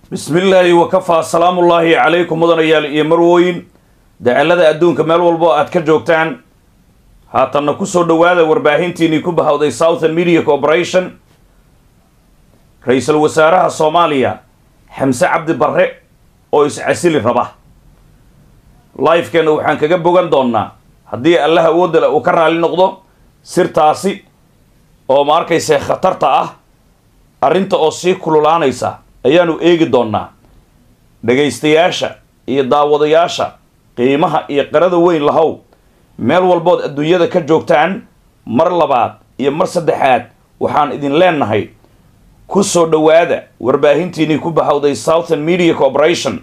bismi illaahi wakafaa salaamullaahi calaykum mudanayaal iyo marwooyin dacalada adduunka meel walbo aad ka joogtaan haatanna kusoo dhowaada warbaahintiinii ku bahawday southern media corporation ra-iisul wasaaraha soomaaliya xamse cabdi barre oo is-casili raba lifekeenna waxaan kaga bogan doonnaa haddii allah awoodda le uu ka raali noqdo sirtaasi oo ma arkayse khatarta ah arrinta oo sii kululaanaysa ayaanu eegi doonnaa dhagaystayaasha iyo daawadayaasha qiimaha iyo qarada weyn lahow meel walbood adduunyada ka joogtaan mar labaad iyo mar saddexaad waxaan idin leenahay ku soo dhowaada warbaahintiinii ku bahawday southern media corporation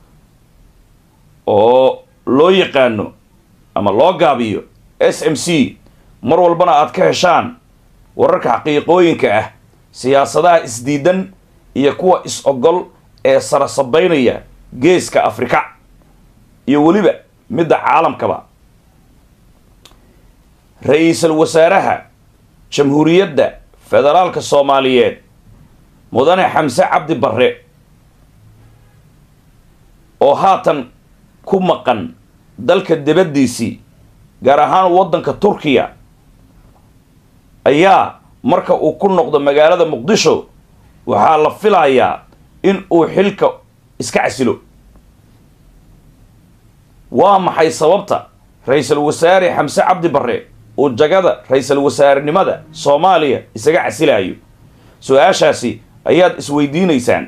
oo loo yaqaano ama loo gaabiyo s m c mar walbana aad ka heshaan wararka xaqiiqooyinka ah siyaasadaha isdiidan iyo kuwa is-ogol ee sarasabaynaya geeska afrika iyo weliba midda caalamkaba ra-iisul wasaaraha jamhuuriyadda federaalka soomaaliyeed mudane xamse cabdi barre oo haatan ku maqan dalka dibaddiisii gaar ahaan waddanka turkiya ayaa marka uu ku noqdo magaalada muqdisho waxaa la filayaa in uu xilka iska casilo waa maxay sababta ra-iisul wasaare xamse cabdi barre uu jagada ra-iisul wasaarenimada soomaaliya isaga casilayo su-aashaasi ayaad isweydiinaysaan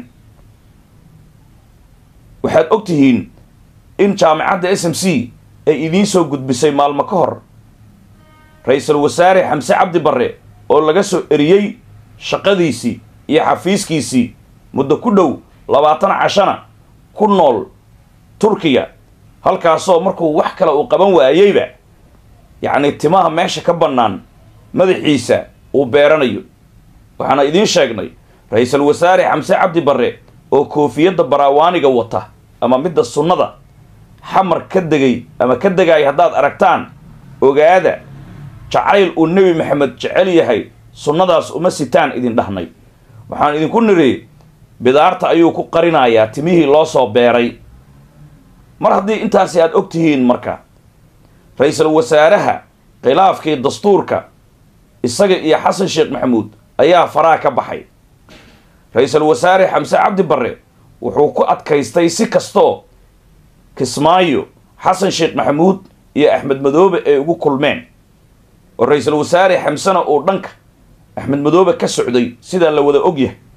waxaad og tihiin in jaamicadda s m c ay idiin soo gudbisay maalmo ka hor ra-iisul wasaare xamse cabdi barre oo laga soo eriyey shaqadiisii iyo xafiiskiisii muddo ku dhow labaatan cashana ku nool turkiya halkaasoo markuu wax kale uu qaban waayeyba yacni timaha meesha ka bannaan madaxiisa uu beeranayo waxaana idiin sheegnay ra-iisul wasaare xamse cabdi barre oo koofiyadda baraawaaniga wata ama midda sunnada xamar ka degay ama ka degaaya haddaad aragtaan ogaada jacayl uu nebi maxamed jecel yahay sunnadaas uma sitaan idin dhahnay waxaan idinku niri bidaarta ayuu ku qarinayaa timihii loo soo beeray mar haddii intaasi aad og tihiin marka ra-iisul wasaaraha khilaafkii dastuurka isaga iyo xasan sheekh maxamuud ayaa faraha ka baxay ra-iisul wasaare xamse cabdi barre wuxuu ku adkaystay si kastoo kismaayo xasan sheekh maxamuud iyo axmed madoobe ay ugu kulmeen oo ra-iisul wasaare xamsena uu dhanka axmed madoobe ka socday sidaa la wada og yahay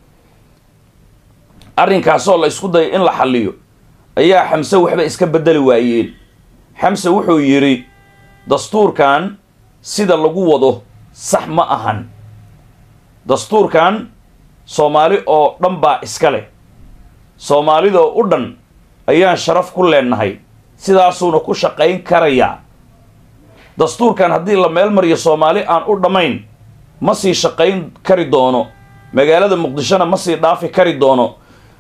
arrinkaasoo la isku dayay in la xalliyo ayaa xamse waxba iska beddeli waayeen xamse wuxuu yidhi dastuurkan sida lagu wado sax ma ahan dastuurkan soomaali oo dhan baa iska leh soomaalidoo u dhan ayaan sharaf ku leenahay sidaasuuna ku shaqayn karayaa dastuurkan haddii la meel mariyo soomaali aan u dhammayn ma sii shaqayn kari doono magaalada muqdishona ma sii dhaafi kari doono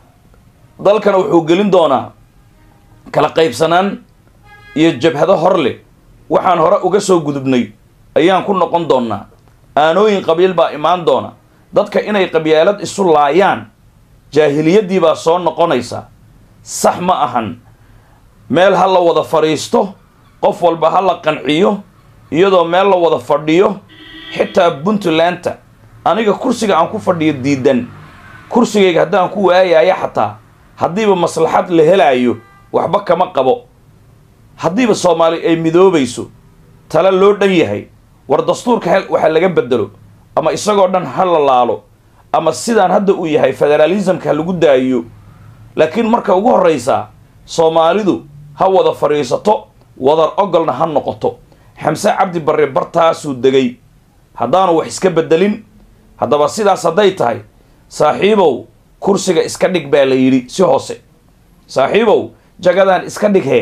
dalkana wuxuu gelin doonaa kala qaybsanaan iyo jabhado hor leh waxaan hore uga soo gudubnay ayaan ku noqon doonnaa aanooyin qabiil baa imaan doona dadka inay qabyaalad isu laayaan jaahiliyaddii baa soo noqonaysa sax ma ahan meel ha la wada fadhiisto qof walba ha la qanciyo iyadoo meel la wada fadhiyo xitaa puntlandta aniga kursiga aan ku fadhiyo diidan kursigayga haddaan ku waayaya xataa haddiiba maslaxad la helaayo waxba kama qabo haddiiba soomaali ay midoobayso tale loo dhan yahay war dastuurka waxa laga bedelo ama isagoo dhan ha la laalo ama sidaan hadda uu yahay federaalismka ha lagu daayiyo laakiin marka ugu horraysaa soomaalidu ha wada fadhiisato wadar ogolna ha noqoto xamse cabdi barre bartaasuu degay haddaanu wax iska bedelin haddaba sidaas hadday tahay saaxiibow kursiga iska dhig baa la yidhi si hoose saaxiibow jagadaan iska dhig hee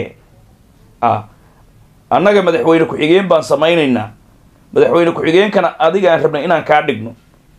ah annaga madaxweyne ku-xigeen baan samaynaynaa madaxweyne ku-xigeenkana adigaan rabnay inaan kaa dhigno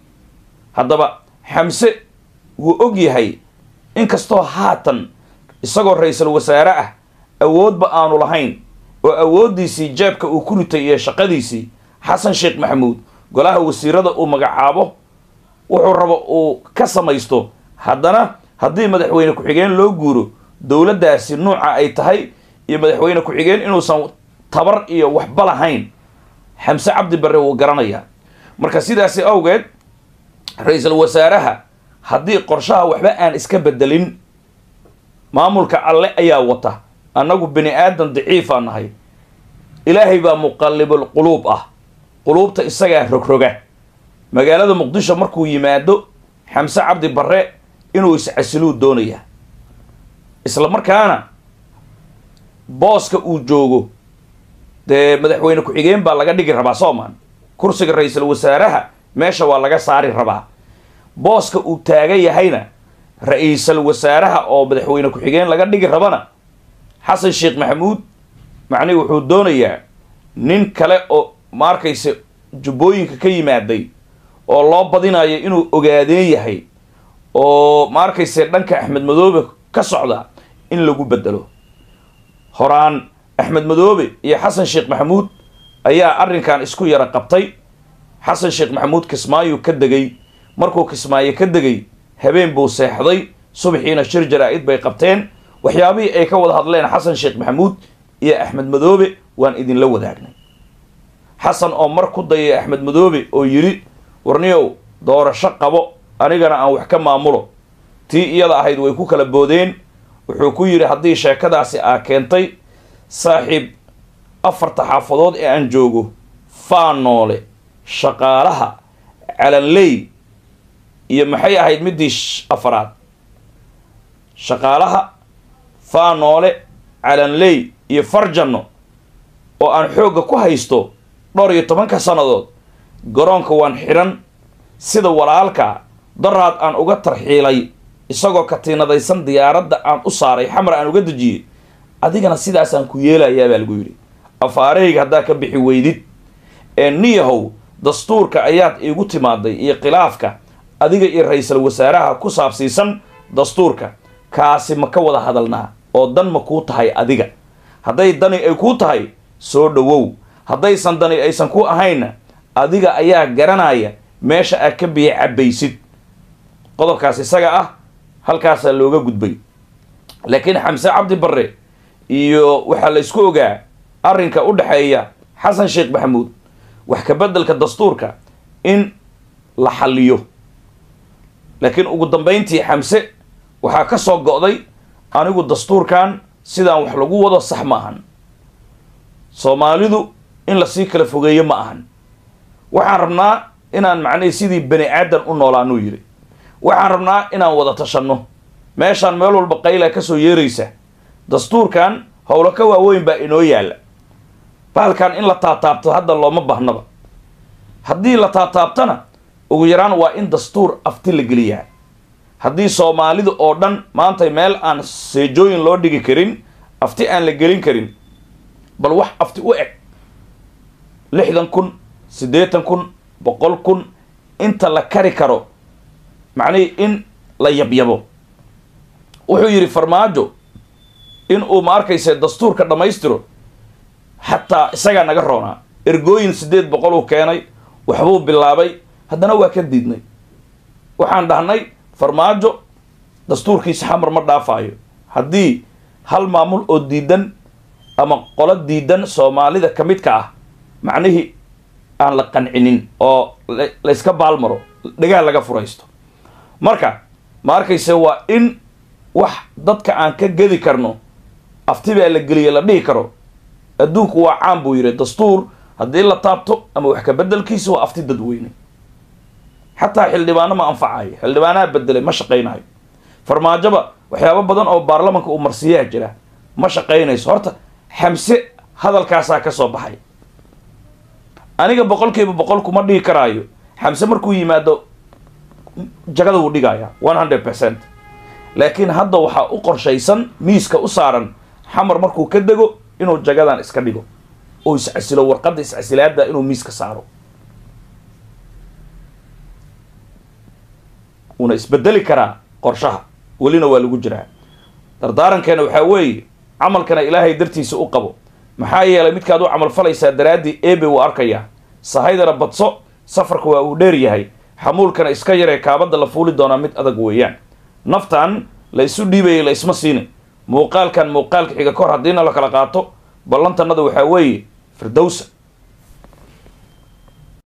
haddaba xamse wuu og yahay inkastoo haatan isagoo ra-iisul wasaare ah awoodba aanu lahayn oo awooddiisii jeebka uu ku ritay iyo shaqadiisii xasan sheekh maxamuud golaha wasiirada uu magacaabo wuxuu rabo uu ka samaysto haddana haddii madaxweyne ku-xigeen loo guuro dowladdaasi nuuca ay tahay iyo madaxweyne ku-xigeen inuusan tabar iyo waxba lahayn xamse cabdi barre wuu garanayaa marka sidaasi awgeed ra-iisul wasaaraha haddii qorshaha waxba aan iska bedelin maamulka alle ayaa wata annagu bini aadan daciifaa nahay ilaahay baa muqallibul quluub ah quluubta isagaa rogroga magaalada muqdisho markuu yimaado xamse cabdi barre inuu iscasiluu doonayaa isla markaana booska uu joogo dee madaxweyne ku-xigeen baa laga dhigi rabaa soomaan kursiga ra-iisul wasaaraha meesha waa laga saari rabaa booska uu taagan yahayna ra-iisul wasaaraha oo madaxweyne ku-xigeen laga dhigi rabana xasan sheekh maxamuud macnihi wuxuu doonayaa nin kale oo ma arkaysa jubbooyinka ka yimaaday oo loo badinayo inuu ogaadeen yahay oo ma arkayse dhanka axmed madoobe ka socda in lagu bedelo horaan axmed madoobe iyo xasan sheekh maxamuud ayaa arrinkan isku yara qabtay xasan sheekh maxamuud kismaayu ka degay markuu kismaayo ka degay habeen buu seexday subaxiina shir jaraa-id bay qabteen waxyaabihii ay ka wada hadleen xasan sheekh maxamuud iyo axmed madoobe waan idinla wadaagnay xasan oo mar ku dayay axmed madoobe oo yidhi warniyow doorasho qabo anigana aan wax ka maamulo tii iyada ahayd way ku kala boodeen wuxuu ku yidhi haddii sheekadaasi aa keentay saaxiib afarta xaafadood ee aan joogo faanoole shaqaalaha calanley iyo maxay ahayd midii afaraad shaqaalaha faanoole calanley iyo farjanno oo aan xoogga ku haysto dhowr iyo tobanka sannadood garoonka waan xidhan sida walaalka daraad aan uga tarxiilay isagoo katiinadaysan diyaaradda aan u saaray xamar aan uga dejiyey adigana sidaasaan ku yeelayaa baa lagu yidhi afaareyga haddaa ka bixi weydid ee niyahow dastuurka ayaad iigu timaaday iyo khilaafka adiga iyo ra-iisul wasaaraha ku saabsiisan dastuurka kaasi ma ka wada hadalnaa oo dan ma kuu tahay adiga hadday dani ay kuu tahay soo dhowow haddaysan dani aysan ku ahaynna adiga ayaa garanaya meesha aad ka biyo cabbaysid qodobkaas isaga ah halkaasaa looga gudbay laakiin xamse cabdi barre iyo waxaa la isku ogaa arrinka u dhexeeya xasan sheekh maxamuud wax ka beddelka dastuurka in la xalliyo laakiin ugu dambayntii xamse waxaa ka soo go'day anigu dastuurkan sidaan wax lagu wado sax ma ahan soomaalidu in lasii kala fogeeyo ma ahan waxaan rabnaa inaan macnihii sidii bani aadan u noolaanuu yidhi waxaan rabnaa inaan wada tashanno meeshaan meel walba qayla ka soo yeeraysa dastuurkan howlo ka waaweyn baa inoo yaalla bahalkan in la taataabto hadda looma baahnaba haddii la taataabtana ugu yaraan waa in dastuur afti la geliyaa haddii soomaalida oo dhan maanta meel aan seejooyin loo dhigi karin afti aan la gelin karin bal wax afti u eg lixdan kun siddeetan kun boqol kun inta la kari karo macnihii in la yabyabo wuxuu yidhi farmaajo in uu ma arkayse dastuurka dhammaystiro xataa isagaa naga roonaa ergooyin siddeed boqol uu keenay waxbuu bilaabay haddana waa ka diidnay waxaan dhahnay farmaajo dastuurkiisa xamar ma dhaafaayo haddii hal maamul oo diidan ama qolo diidan soomaalida ka midka ah macnihii aan la qancinin oo layska baalmaro dhagaal laga furaysto marka ma arkayse waa in wax dadka aan ka gedi karno afti baa la geliya la dhihi karo adduunku waa caan buu yidhi dastuur haddii la taabto ama wax ka beddelkiisa waa afti dadweyne xataa xildhibaano ma anfacayo xildhibaanaha bedelay ma shaqaynayo farmaajoba waxyaabo badan oo baarlamanka uu marsiyaha jira ma shaqaynayso horta xamse hadalkaasaa ka soo baxay aniga boqolkiiba boqol kuma dhihi karaayo xamse markuu yimaado jagada wuu dhigaya one hundred percent laakiin hadda waxaa u qorshaysan miiska u saaran xamar markuu ka dego inuu jagadan iska dhigo oo iscasilo warqadda iscasilaada inuu miiska saaro wuuna isbedeli karaa qorshaha welina waa lagu jiraa dardaarankeena waxaa weeye camalkana ilaahay dartiisa u qabo maxaa yeelay midkaad u camal falaysaa daraaddii ebe wuu arkayaa sahaydana badso safarka waa uu dheer yahay xamuulkana iska yaree kaabadda la fuuli doonaa mid adag weeyaan naftan la isu dhiibaya la isma siinin muuqaalkan muuqaalka xiga kahor haddiina la kala qaato ballantanada waxaa weeye firdowsa